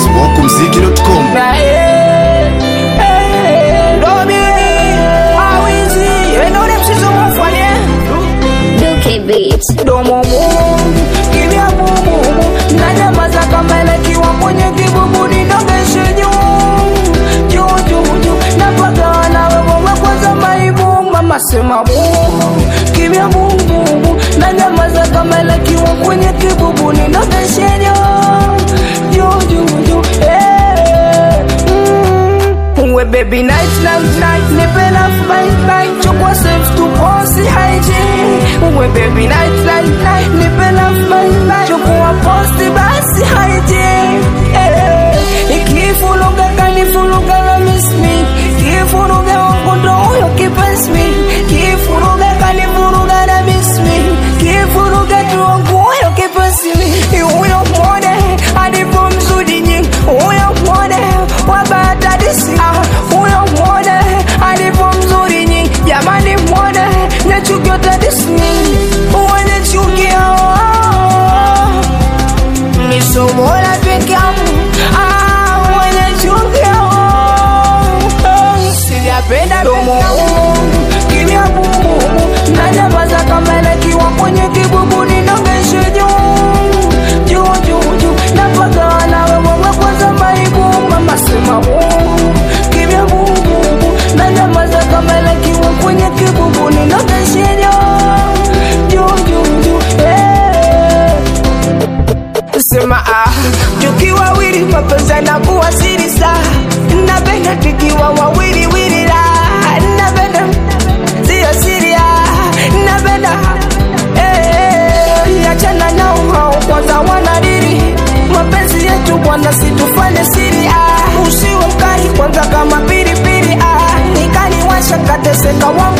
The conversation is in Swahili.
smokumziki.com Na eh, eh, Dobi, Awizi, Enone msizo mwafanye Duke Beats. Domo mumu, kimya mumu Na nyamaza kama elekiwa kwenye kibubu Ninogeshe juu, juu, juu, juu Napaka na wewe kwanza maibu Mama sema mumu, kimya mumu Na nyamaza kama elekiwa kwenye kibubu Ninogeshe juu, juu, juu, juu Eh, mm. We baby night night night Nipe love bite bite Chukua safe to posi hygiene We baby night night night Nipe love bite bite Chukua posti basi hygiene Eh, Ikifuruga kanifuruga na miss me Kifuruga wangu ndo huyo kipenzi me Kifuruga kanifuruga na miss me Kifuruga tu wangu huyo kipenzi me Huyo mwone alipo mzuri nyingi Huyo mwone wabatadisi ah, Huyo mwone alipo mzuri nyingi Jamani mwone nyachukio tadisi Uwenye chukio Misomola peke yangu ah, mwenye chukio Sijapenda domo kimya bubu na nyamaza kama elekiwa kwenye kibubu ninongeshe juu juu juu juu napaka na wewe kwanza maibu mama sema bubu kimya bubu na nyamaza kama elekiwa kwenye kibubu ninongeshe juu juu juu juu eh sema ah, tukiwa wawili mapenzi yanakuwa siri sa napenda tukiwa wawili wili la napenda sio siri ah, napenda eh, achana nao hao kwanza wanadiri mapenzi yetu bwana situfanye siri ah, usiwe mkali kwanza kama pilipili ah, nikaniwasha kateseka wangu